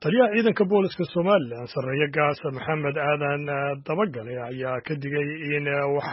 taliyaha ciidanka booliska somalilan sarreeye gaasa maxamed aadan dabagale ayaa ka digay in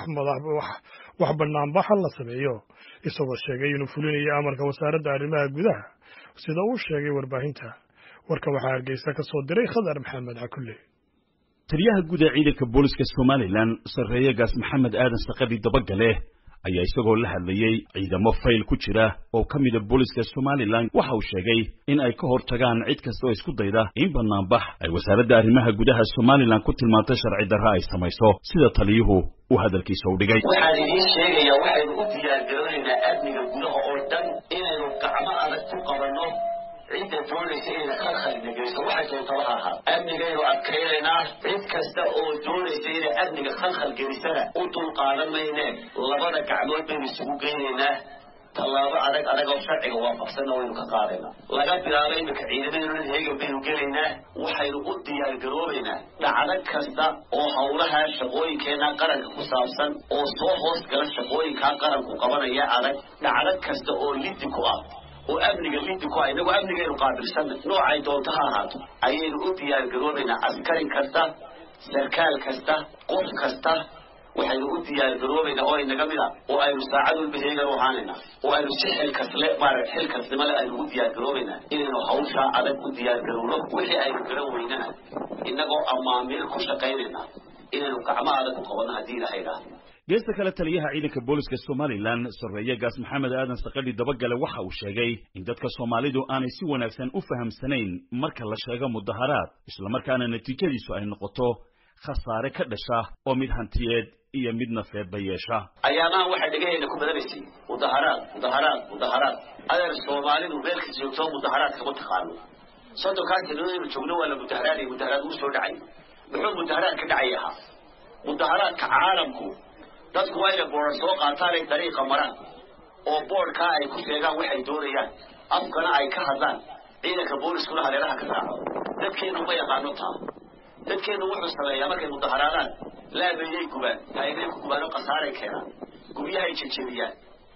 wax banaanbaxa la sameeyo isagoo sheegay inuu fulinayo amarka wasaaradda arrimaha gudaha sida uu sheegay warbaahinta warkan waxaa hargeysa ka soo diray khadar maxamed cakulle taliyaha guud ee ciidanka booliska somalilan sarreeye gaas maxamed aadan saqadhi dabagale ayaa isagoo la hadlayey ciidamo fayl ku jira oo ka mida booliska somalilan waxa uu sheegay in ay ka hor tagaan cid kasta oo isku dayda in banaanbax ay wasaaradda arrimaha gudaha somalilan ku tilmaantay sharci darra ay samayso sida taliyuhu uu hadalkiisa u dhigay waxaan idiin sheegayaa waxaynu u diyaargaroonaynaa amniga gudaha oo dhan inaynu gacmo adag ku qabanno cidda doonaysa inayna khalkhalina geyso waxay doontaba ha ahaa amnigaynu adkaynaynaa cid kasta oo doonaysa inay amniga khalkhal gelisana u dulqaadan maynee labada gacmood baynu isugu geynaynaa tallaabo adag adag oo sharciga waafaqsanna waynu ka qaadaynaa laga bilaabo iminka ciidamadeenunan heegan baynu gelaynaa waxaynu u diyaargaroobaynaa dhacdo kasta oo howlaha shaqooyinkeenna qaranka ku saabsan oo soo hoos gala shaqooyinkaa qaranku qabanaya adag dhacdo kasta oo lidi ku ah oo amniga lidi ku ah inagu amnigaynu qaabilsanna noocay doonto ha ahaato ayaynu u diyaargaroobaynaa askarin kasta sarkaal kasta qof kasta waxaynu u diyaargaroobaynaa oo inaga mid a oo aynu saacad walba heegan u ahaanaynaa oo aynu si xilkasle maara xilkasnimale aynu u diyaargaroobaynaa inaynu hawshaa adag u diyaargarowno wixii aynu garan weynana innagoo amaamiir ku shaqaynaynaa inaynu gacmo adag u qabanno haddii ilahay idhaahdo geesta kale taliyaha ciidanka booliska somalilan sarreeye gaas maxamed aadan saqadhi dabagale waxa uu sheegay in dadka soomaalidu aanay si wanaagsan u fahamsanayn marka la sheego mudaharaad islamarkaana natiijadiisu ay noqoto khasaare ka dhasha oo mid hantiyeed iyo mid nafeedba yeesha ayaamaha waxay dhegaheenna ku badanaysay mudaharaad mudaharaad mudaharaad adeer soomaalidu meelka joogto mudaharaad kama taqaano soddonkaa sanadooynu joogno waa la mudaharaadaya mudaharaad uu soo dhacay muxuu mudaharaad ka dhacay ahaa mudaharaadka caalamku dadku waa inay boodar soo qaataan ay dariiqa maraan oo boodhkaa ay ku sheegaan waxay doonayaan afkana ay ka hadlaan ciidanka booliskuna hareeraha ka raaco dadkeennu ma yaqaano taa dadkeennu wuxuu sameeyaa markay mudaharaadaan laabeeyay gubaan taayagay ku gubaan oo khasaaray keenaan guryahay jejebiyaan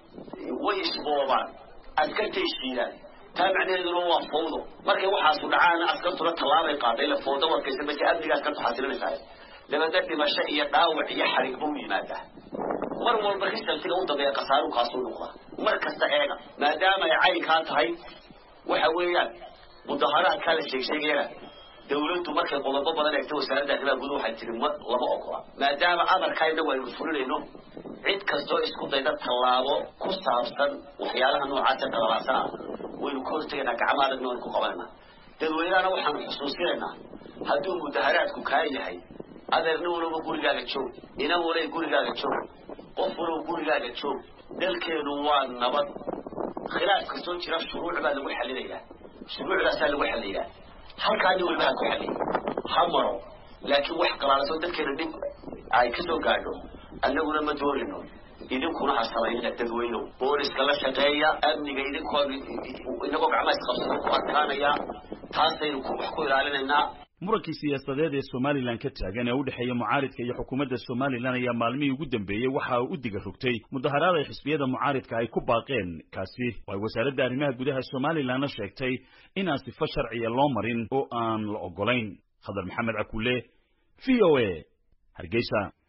way isboobaan askartay shiidaan taa macnaheeduna waa fawdo markay waxaasu dhacaana askartuna tallaabay qaaday la fawdo warkaysa base amniga askartu xasilinaysaa dabadna dhimasho iyo dhaawac iyo xarigba u yimaadaa mar walba risaltiga u dambeeya khasaaru kaasuu noqda mar kasta eega maadaama ay caynkaa tahay waxa weeyaan mudaharaadkaa la sheegsheegayana dawladdu markay qodobo badan eegta wasaaradda arrimaha guduhu waxay tiri ma lama ogola maadaama amarkaa inagu aynu fulinayno cid kastoo isku dayda tallaabo ku saabsan waxyaalaha noocaasa qalalaasana waynu ka hortegaynaa gacmo adagna waynu ku qabanayna dadweynahana waxaanu xusuusinaynaa hadduu mudaharaadku kaa yahay adeerna walaba gurigaaga joog inan walay gurigaaga joog qof walaba gurigaaga joog dalkeenu waa nabad khilaaf kastoo jira shuruuc baa lagu xalinayaa shuruucdaasaa lagu xaliyaa halkaa nin walba ha ku xaliya ha maro laakiin wax qalaalasoo dadkeena dhib ay ka soo gaadho annaguna ma doonayno idinkuna ha samaynina dadweynow booliska la shaqeeya amniga idinkoo inagoo gacmaha isqabsado ku adkaanaya taasaynu wax ku ilaalinaynaa murankii siyaasadeed ee somalilan ka taagan ee u dhexeeya mucaaridka iyo xukuumadda somalilan ayaa maalmihii ugu dambeeyey waxa uu u diga rogtay mudaharaad ay xisbiyada mucaaridka ay ku baaqeen kaasi oo ay wasaaradda arrimaha gudaha somalilanna sheegtay inaan sifo sharciya loo marin oo aan la oggolayn khadar maxamed cakulle v o a hargeysa